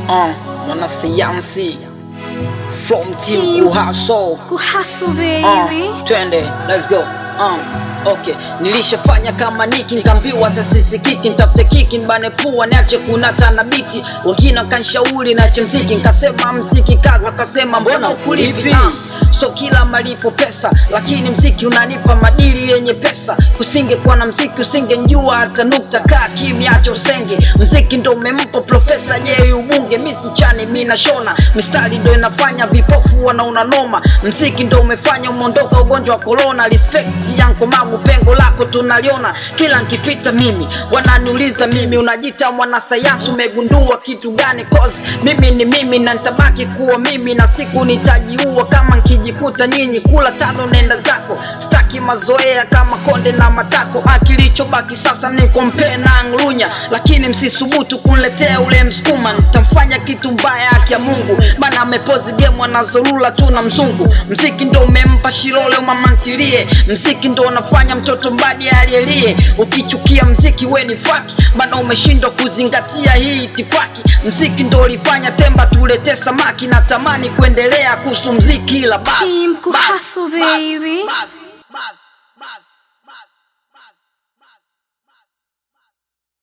uh, mwanasayansi from team Team. kuhaso Kuhaso uh, baby. twende let's go um, okay nilishafanya kama niki nkaambiwa tasisi kiki ntafute kiki nbane pua niache kunata na biti wengine wakanshauri nache mziki nkasema mziki kazi wakasema mbona ukulipi uh, so kila malipo pesa lakini mziki unanipa madili yenye pesa usingekuwa na mziki usingenjua hata nukta kaa kimya acha usenge mziki ndo umempa profesa je ubunge misichani mi nashona mistari ndo inafanya vipofu wanaona noma mziki ndo umefanya umeondoka ugonjwa wa korona respect yanko magu pengo lako tunaliona kila nkipita mimi wananiuliza mimi unajita mwanasayansi umegundua kitu gani cause mimi ni mimi na nitabaki kuwa mimi na siku nitajiua kama nkijikuta nyinyi kula tano nenda zako staki mazoea kama konde na matako akilichobaki sasa ni kompee na ngrunya lakini msisubutu kunletea ule msukuma nitamfanya kitu mbaya haki ya mungu maana amepozi gemu anazorula tu na mzungu mziki ndo umempa shirole umamantilie mziki ndo unafanya mtoto mbadi alielie ukichukia mziki we ni faki maana umeshindwa kuzingatia hii itifaki mziki ndo ulifanya temba tuletee samaki na tamani kuendelea kuhusu mziki ila basi Team basi, Kuhaso basi, baby. basi.